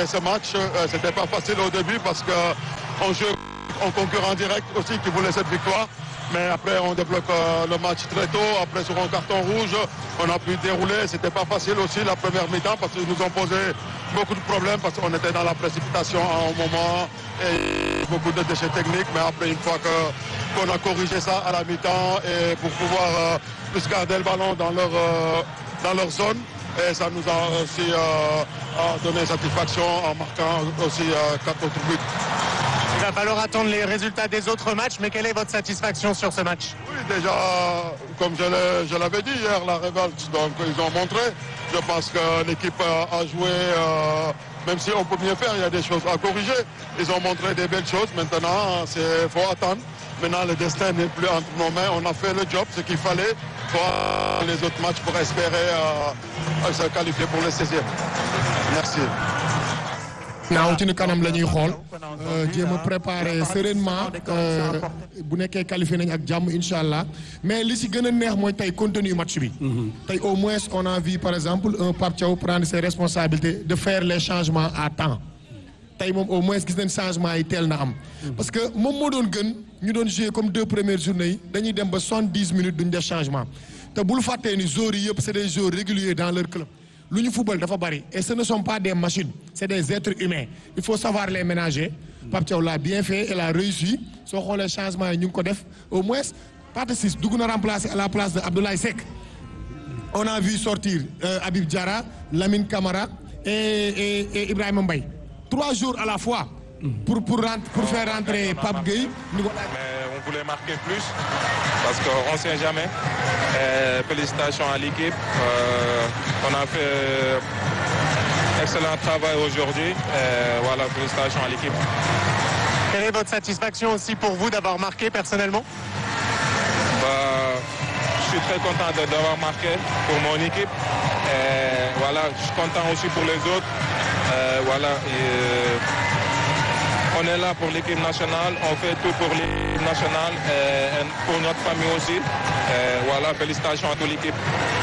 gérer ce match. Euh, C'était pas facile au début parce que on joue en concurrent direct aussi qui voulait cette victoire. Mais après, on débloque euh, le match très tôt. Après, sur un carton rouge, on a pu dérouler. C'était pas facile aussi la première mi-temps parce qu'ils nous ont posé beaucoup de problèmes parce qu'on était dans la précipitation à un moment et beaucoup de déchets techniques. Mais après, une fois que qu'on a corrigé ça à la mi-temps et pour pouvoir euh, plus garder le ballon dans leur euh, dans leur zone. Et ça nous a aussi euh, donné satisfaction en marquant aussi euh, quatre autres buts. Il va falloir attendre les résultats des autres matchs, mais quelle est votre satisfaction sur ce match Oui, déjà, comme je l'avais dit hier, la révolte, donc ils ont montré. Je pense que l'équipe a joué, euh, même si on peut mieux faire, il y a des choses à corriger. Ils ont montré des belles choses. Maintenant, il faut attendre. Maintenant, le destin n'est plus entre nos mains. On a fait le job, ce qu'il fallait. pour les autres matchs pour espérer euh, se qualifier pour le 16e. Merci. naaw ci ni kanam la ñuy xool jéem a préparer sereinement bu nekkee qualifié nañ ak jàmm incha allah mais li si gën a neex mooy tey contenu match bi. tey au moins on a vu par exemple un Pape Thiaw prendre ses responsabilités de faire les changements à temps. tey moom au moins gis nañ changement yi teel na am. parce que moom moo doon gën ñu doon jouer comme deux premières journées yi dañuy dem ba soixante-dix minutes duñ def changement te bul fàttee ni joueurs yi yëpp c'est des joueurs réguliers dans leur club. lu ñu football dafa bari et ce ne sont pas des machines c'est des êtres humains il faut savoir les ménager Pape Thiaw l'a bien fait et l'a réussi soo xoolee changement yi ñu ngi ko def au moins Pathé Ciss dugg na remplacer à la place de Abdoulaye Seck on a vu sortir euh, Habib Diarra Lamine Camara et, et, et Ibrahima Mbaye trois jours à la fois pour pour rent pour faire rentrer Pape Gueye mais on voulait marquer plus parce qu'on ne sait jamais et félicitations à l'équipe euh, on a fait excellent travail aujourd'hui voilà félicitations à l'équipe Quelle est votre satisfaction aussi pour vous d'avoir marqué personnellement bah, Je suis très content d'avoir marqué pour mon équipe et voilà, je suis content aussi pour les autres et voilà et, on est là pour l'équipe nationale, on fait tout pour l'équipe nationale et pour notre famille aussi. Et voilà, félicitations à toute l'équipe.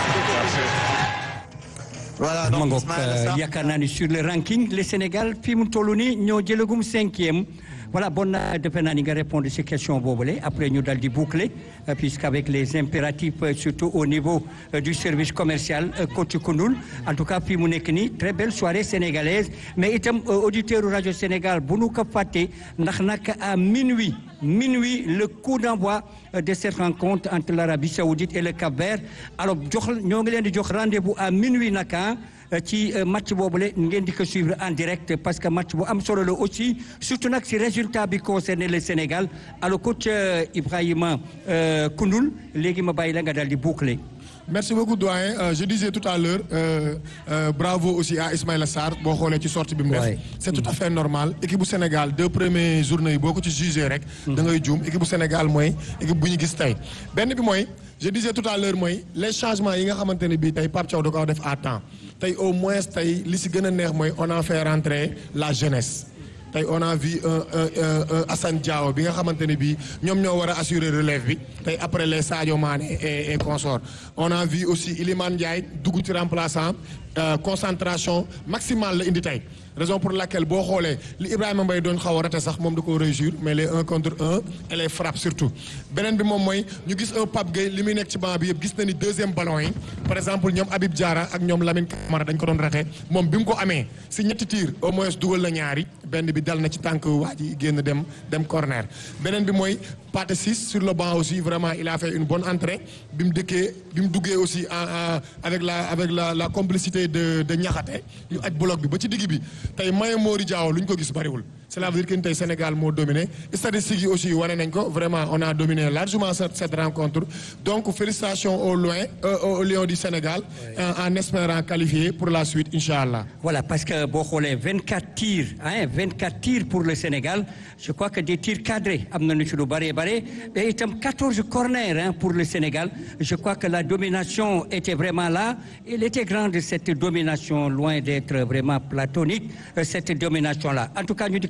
voilà donc yaakaar naa ni sur le ranking le Sénégal fi mu toll nii ñoo jëlagum cinquième voilà bon na defe naa ni nga répondre ci question boobule après ñu dal di boucler puisqu'avec les impératifs surtout au niveau du service commercial coach Koundoul en tout cas fii mu nekk nii très belle soirée sénégalaise mais itam auditeur rajo Sénégal bu nu ko fàtte ndax nag à minuit minuit le coup d'envoi de cette rencontre entre l'Arabie Saoudite et le Cap-Vert alors jox ñoo ngi leen di jox rendez-vous à minuit naka ci match boobule ngeen di ko suivre en direct parce que match bu am solo la aussi surtout nag si résultat bi concerné le Sénégal alors coach Ibrahima Koundoul léegi ma bàyyi la nga daal di boucler. merci beaucoup doyen euh, je disais tout à l'heure euh, euh, bravo aussi à Ismaïla Sarr boo xoolee ci sortie bi mu def c'est tout à fait normal équipe bu Sénégal deux premières journées yi boo ko ci jugé rek da ngay juum équipe bu Sénégal mooy équipe bu ñu gis tey benn bi mooy je disais tout à l'heure mooy les changements yi nga xamante ne bii tey Pape Thiaw da ko def à temps tey au moins tey li si gën a neex mooy on a fait rentrer la jeunesse tey on a vu un un un Assane Diao bi nga xamante ne bii ñoom ñoo war a assurer relève bi tey après les Sadio Mané et et consorts on a vu aussi Iliman Ndiaye dugg ci remplaçant concentration maximale la indi tey raison pour laquelle boo xoolee li Ibrahima Mbaye doon xaw a raté sax moom da koo réussir mais les un contre un et les frappes surtout beneen bi moom mooy ñu gis un Pape Gueye li muy nekk ci banc bi yëpp gis na ni deuxième ballon yi par exemple ñoom Habib Diarra ak ñoom Lamine Camara dañ ko doon raté moom bi mu ko amee si ñetti tir au moins dugal na ñaari benn bi dal na ci tànk waa ji génn dem dem corner beneen bi mooy Pathé Ciss sur le banc aussi vraiment il a fait une bonne entrée bi mu dëkkee bi mu duggee aussi en avec la avec la la complicité de de Niakhaté ñu aj bloc bi ba ci digg bi tey Maye Mori Diaw lu ñu ko gis bariwul cela veut dire que ni tey Sénégal moo dominé statistiques yi aussi wane nañ ko vraiment on a dominé largement cette cette rencontre donc félicitations au loin euh, au Lions du Sénégal en, en espérant qualifier pour la suite incha allah. voilà parce que boo xoolee 24 tirs hein 24 tirs pour le Sénégal je crois que des tirs cadrés am nañu ci lu bare bare et itam 14 corners hein pour le Sénégal je crois que la domination était vraiment là elle était grande cette domination loin d'être vraiment platonique cette domination là en tout cas ñu di ko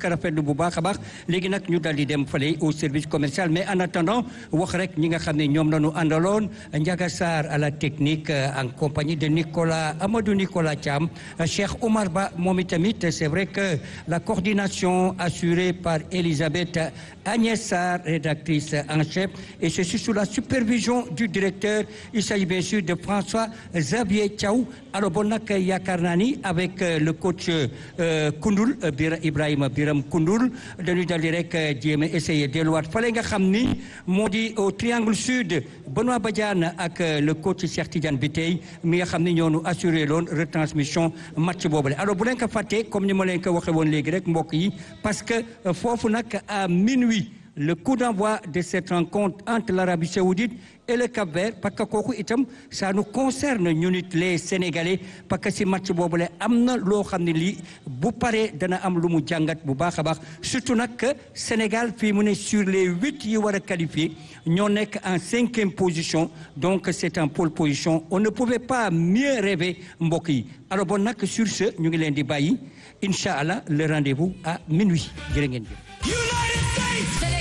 rafetlu bu baax a baax léegi nag ñu daal di dem fale au service commercial mais en attendant wax rek ñi nga xam ne ñoom la ñu àndaloon Ndiaga Sarr à la technique en compagnie de Nicolas Amadou Nicolas Thiam Cheikh Omar Ba moom itamit c'est vrai que la coordination assurée par Elisabeth Agnès Sarr rédactrice en chef et ceci sous la supervision du directeur il s'agit bien sûr de François Xavier Thiaw alors bon nag yaakaar naa ni avec le coach Koundoul Ibrahima Biram Koundoul dañuy daal di rek jéem a essayer delluwaat fale nga xam ni moo di au triangle sud Benoît Badiane ak le coach Cheikh Tidiane Biteye mi nga xam ni ñoo nu assuré loon retransmission match boobule alors bu leen ko fàttee comme ni ma leen ko waxee woon léegi rek mbokk yi parce que foofu nag à minuit le coup d'envoi de cette rencontre entre l'Arabie Saoudite et le Cap-Vert parce que kooku itam ça nous concerne ñu nit les Sénégalais parce que si match boobule am na loo xam ne lii bu paree dana am lu mu jàngat bu baax a baax surtout nag que Sénégal fii mu ne sur les huit yi war a qualifier ñoo nekk en cinquième position donc c'est en pole position on ne pouvait pas mieux rêver mbokk yi alors bon nag sur ce ñu ngi leen di bàyyi incha allah le rendez-vous à minuit jërë ngeen jëf.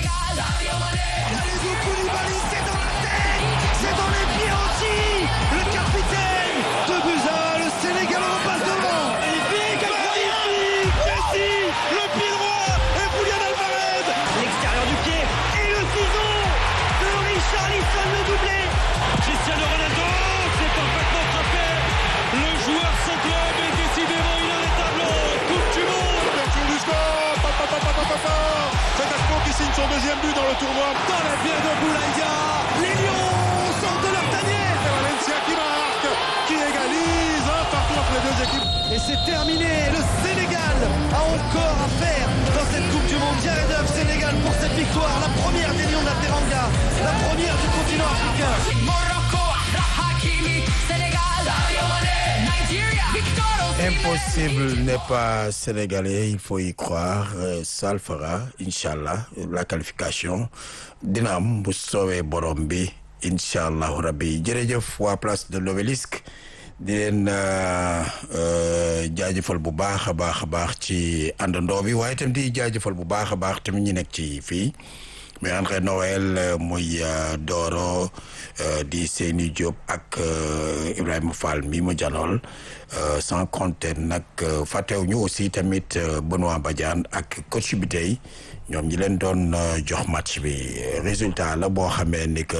son deuxième but dans le tournoi. Dans la bière de Boulaïdia, les Lions sortent de leur tanière. C'est Valencia qui marque, qui égalise un partout entre les deux équipes. Et c'est terminé. Le Sénégal a encore à faire dans cette Coupe du Monde. Jared Huff, Sénégal pour cette victoire. La première des Lions de la Teranga. La première du continent africain. Morocco, Hakimi, Sénégal, Nigeria, Victor Impossible n'est pas sénégalais, il faut y croire. Ça le fera, Inch'Allah. La qualification dina am bu soowee borom bi incha allahu rabbi jërëjëf waa place de l'obélisque di leen jaajëfal bu baax a baax a baax ci àndandoo bi waaye itam di jaajëfal bu baax a baax tamit ñu nekk ci fii muy André Noël muy Doro di Seyni Diop ak Ibrahima Fall mi mu janool sans compter nag fàttewuñu aussi tamit Benoît Badiane ak coach bi tey ñoom ñi leen doon jox match bi résultat la boo xamee ni que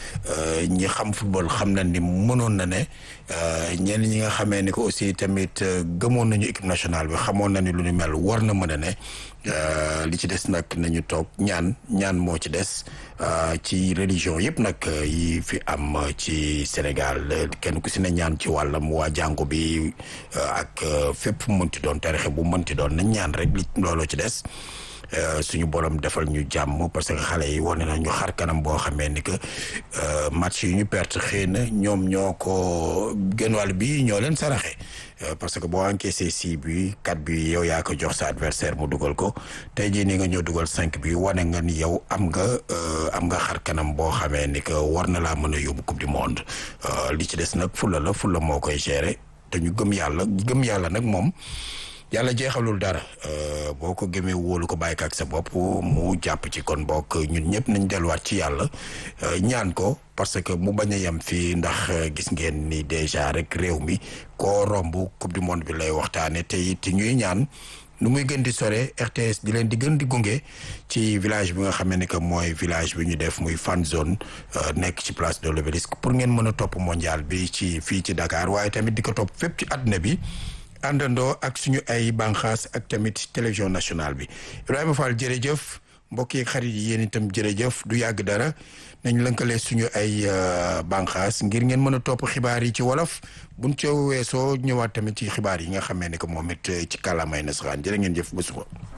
ñi xam football xam na ni mënoon na ne ñenn ñi nga xamee ni que aussi tamit gëmoon nañu équipe nationale bi xamoon na ni lu ñu mel war na mën a ne li ci des nag nañu toog ñaan ñaan moo ci des ci religion yëpp nag yi fi am ci Sénégal kenn ku si ne ñaan ci wàllam waa jàngu bi ak fépp fu mënti doon tarixe bu mënti doon nañ ñaan rek li looloo ci des suñu borom defal ñu jàmm parce que xale yi wane nañu xar kanam boo xamee ni que match yi ñu perte xëy na ñoom ñoo ko gën wàll bi ñoo leen saraxe parce que boo encaissé six bi quatre bi yow yaa ko jox sa adversaire mu dugal ko tey jii nii nga ñëw dugal cinq bi wane nga ni yow am nga am nga xar kanam boo xamee ni que war na laa mën a yóbbu coupe du monde li ci des nag fulla la fulla moo koy gérer te ñu gëm yàlla gëm yàlla nag moom yàlla jeexalul dara boo ko gëmee wóolu ko bàyyi ko ak sa bopp mu jàpp ci kon bokk ñun ñëpp nañ delluwaat ci yàlla ñaan ko parce que mu bañ a yem fii ndax gis ngeen ni déjà rek réew mi koo romb coupe du monde bi lay waxtaane te it ñuy ñaan nu muy gën di sore RTS di leen di gën di gunge ci village bi nga xam ne que mooy village bi ñu def muy fan zone nekk ci place de l'Obélisque pour ngeen mën a topp mondial bi ci fii ci Dakar waaye tamit di ko topp fépp ci àdduna bi àndandoo ak suñu ay banqaas ak tamit télévision nationale bi Ibrahima Fall jërëjëf mbokk yi xarit yi yéen itam jërëjëf du yàgg dara nañ lënkale suñu ay banqaas ngir ngeen mën a topp xibaar yi ci wolof buñ ca weesoo ñëwaat tamit ci xibaar yi nga xamee ne que moom it ci kàllaamay nasaraan jërë ngeen jëf ba suba